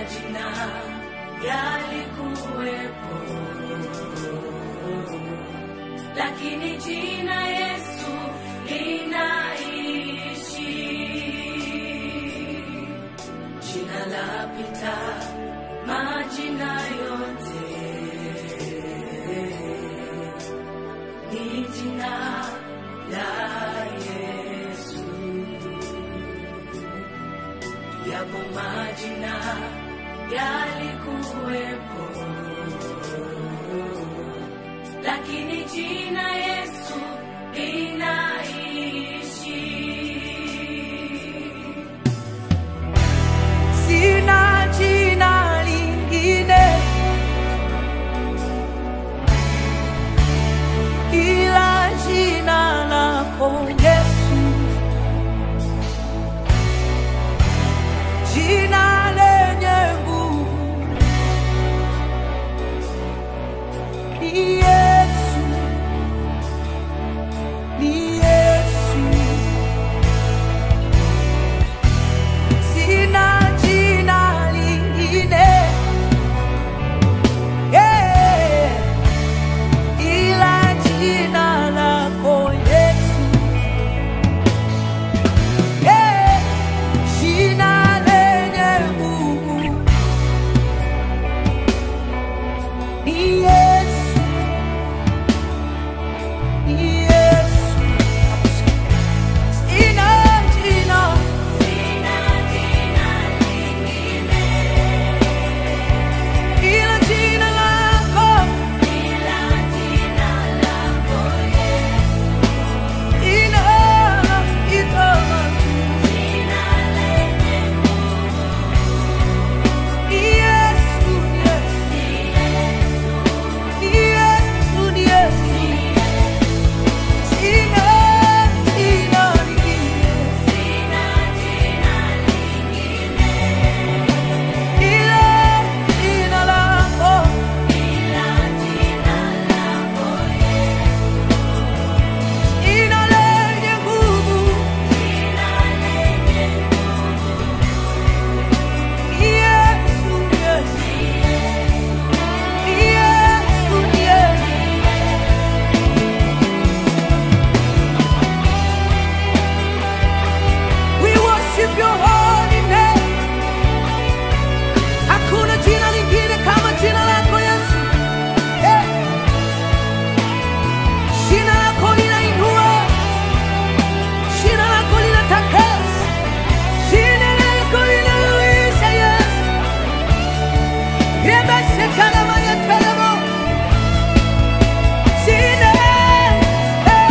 majina yalikuwepo, lakini jina Yesu linaishi. Jina lapita majina yote, ni jina la Yesu. Yapo majina yalikuwepo, lakini jina Yesu linaishi. Sina jina lingine ila jina lako Yesu, jina lenye nguvu ni Yesu, ni Yesu. Sina jina lingine yeah, ila jina lako Yesu yeah, jina lenye nguvu ni Yesu, ni Yesu. Sina jina ila jina lako ina itama ni Yesu, ni Yesu, ni Yesu. Jina, jina lingine ila jina lako jina lenye nguvu ni Yesu, Yesu. Ni Yesu, ni Yesu. We worship your holy name. Hakuna jina lingine kama jina lako Yesu. Eh. Jina lako linainua. Jina lako linatakasa. Jina lako linauisha Yesu. Reba shekalama ya telemo. Jina. Eh.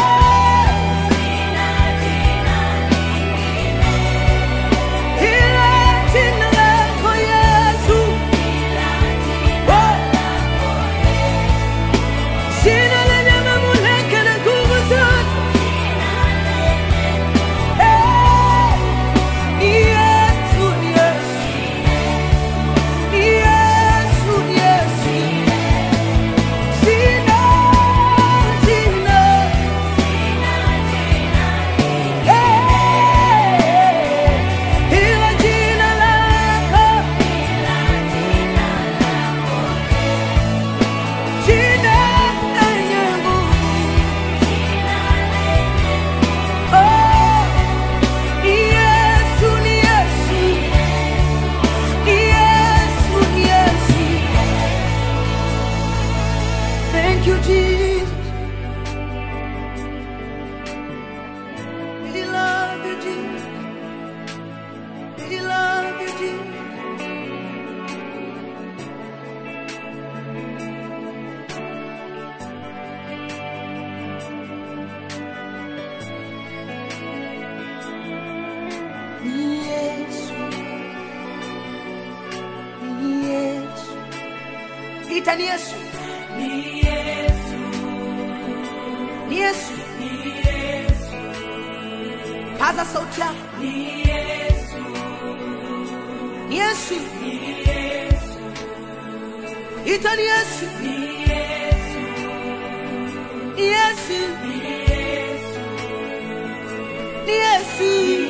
Ila jina lako Yesu. Oh. Jina lenye mamlaka na nguvu zote. Eh, ni Yesu, ni Yesu. Ni Yesu, ni Yesu. Jina, jina. Eh, ila jina lako. Jina lenye nguvu. Oh, ni Yesu, ni Yesu. Ni Yesu, ni Yesu. Thank you, Jesus. We love you, Jesus. We love you, Jesus. Ni Yesu. Ni Yesu. Ita ni Yesu. Ni Yesu, Ni Yesu. ni Yesu, Paza sauti yako. ni Yesu, Ni Yesu. ni Yesu, Ita ni Yesu. ni Yesu, Ni Yesu. ni Yesu, Ni Yesu.